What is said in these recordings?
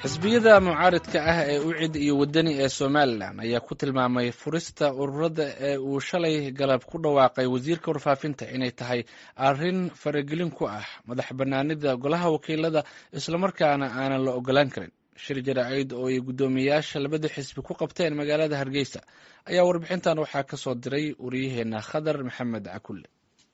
xisbiyada mucaaridka ah ee ucid iyo wadani ee somalilan ayaa ku tilmaamay furista ururada ee uu shalay galab ku dhawaaqay wasiirka warfaafinta inay tahay arrin faragelin ku ah madax bannaanida golaha wakiilada islamarkaana aanan la ogolaan karin shir jaraa'id oo ay guddoomiyayaasha labada xisbi ku qabteen magaalada hargeysa ayaa warbixintan waxaa ka soo diray wariyaheena khadar maxamed cakulle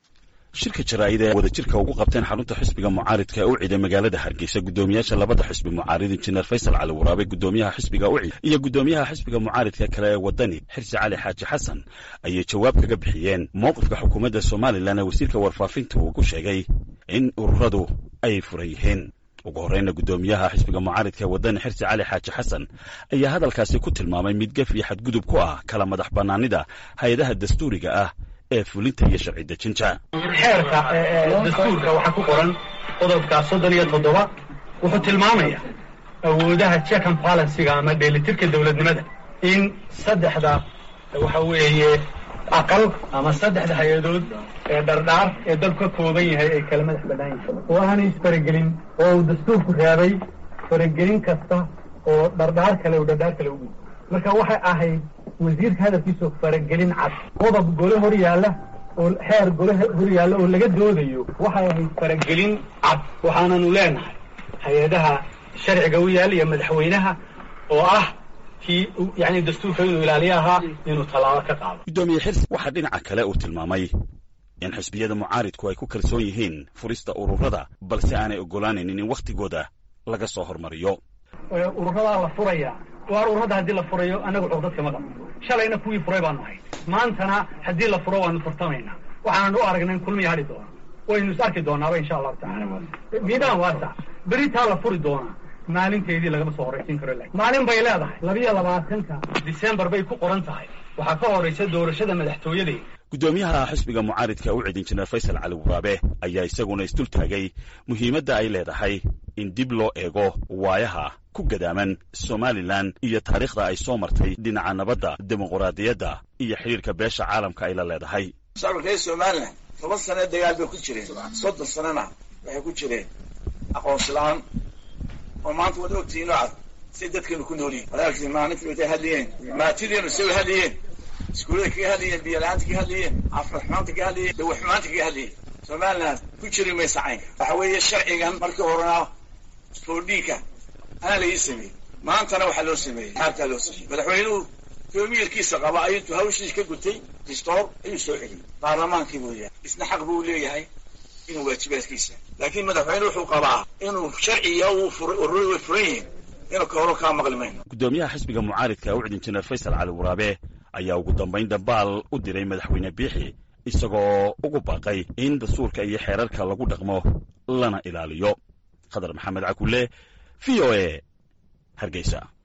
shirka jaraa'id ee wadajirka ugu qabteen xarunta xisbiga mucaaridka ee ucid ee magaalada hargeysa guddoomiyaasha labada xisbi mucaarid injineer faysal cali waraabe guddoomiyaha xisbiga ucid iyo guddoomiyaha xisbiga mucaaridka kale ee wadani xirsi cali xaaji xasan ayay jawaab kaga bixiyeen mowqifka xukuumadda somalilan ee wasiirka warfaafinta uu ku sheegay in ururadu ay furan yihiin ugu horreyna guddoomiyaha xisbiga mucaaridka ee wadani xirsi cali xaaji xasan ayaa hadalkaasi ku tilmaamay mid gef iyo xadgudub ku ah kala madax bannaanida hay-adaha dastuuriga ah ee fulinta iyo sharci dejinta xeerka dastuurka waxaa ku qoran qodobka soddon iyo toddoba wuxuu tilmaamaya awoodaha check and balansiga ama dheelitirka dowladnimada in saddexda waxa weeye aqal ama saddexda hay-adood ee dhardhaar ee dalku ka kooban yahay ay kala madax bannaan yihiin oo aanay isfaragelin oo uu dastuurku reebay faragelin kasta oo dhardhaar kale uu dhardhaar kale ugu marka waxay ahayd wasiirka hadalkiisu faragelin cad qodob gole hor yaalla oo xeer gole hor yaalla oo laga doodayo waxay ahayd faragelin cad waxaananu leenahay hay-adaha sharciga u yaalla iyo madaxweynaha oo ah kii yani dastuurka inuu ilaaliyo ahaa inuu tallaabo ka qaado guddoomiye xirsi waxaa dhinaca kale uu tilmaamay in xisbiyada mucaaridku ay ku kalsoon yihiin furista ururada balse aanay oggolaanaynin in wakhtigooda laga soo hormariyo ururadaa la furaya waar ururada haddii la furayo annagu cugdadka ma qabno shalayna kuwii furay baanu ahay maantana haddii la furo waanu furtamaynaa waxaanan u aragnay in kulmiya hadhi doona waynu is arki doonaaba insha allahu tacala miidaan waasa beritaa la furi doonaa maalinteedii lagama soo horraysiin karo lakin maalin bay leedahay labiyo labaatanka disembar bay ku qoran tahay waxaa ka horraysa doorashada madaxtooyadeeda guddoomiyaha xisbiga mucaaridka ucid injineer faysal cali waraabe ayaa isaguna isdul taagay muhiimadda ay leedahay in dib loo eego waayaha ku gadaaman somalilan iyo taariikhda ay soo martay dhinaca nabadda dimuquraadiyadda iyo xidhiirka beesha caalamka ay la leedahay shacabka reer somalilan toban sane dagaal bay ku jireen soddon sanena waxay ku jireen aqoonsi la-aan oo maanta waad ogtihiin oo cad siay dadkeenu ku nool yihin walaalkii maalintii watay hadlayeen maatideenu say hadlayeen iskuullada kaga hadlayeen biyo-la-aanta kaga hadlayeen caafimaad xumaanta kaga hadlayeen dawaxumaanta kaga hadlayeen somalilan ku jiri maysa caynka waxa weeye sharcigan markii horena foodhiinka anaa laii sameeyey maantana waxaa loo sameeyey xaarkaa loo sameeyey madaxweynuhu toomiilkiisa qaba ayintuu hawshiis ka gutay distoor ayuu soo celiyey baarlamaankii buu yahay isna xaq buu leeyahay inuu waajibaadkiisa laakiin madaxweyne wuxuu qabaa inuu sharciga uu furay ururi way furan yihiin inuu ka horo kaa maqli mayno guddoomiyaha xisbiga mucaaridka ucid injineer faysal cali waraabe ayaa ugu dambayn dambaal u diray madaxweyne biixi isagoo ugu baaqay in dastuurka iyo xeerarka lagu dhaqmo lana ilaaliyo khadar maxamed cakulle v o e hargeysa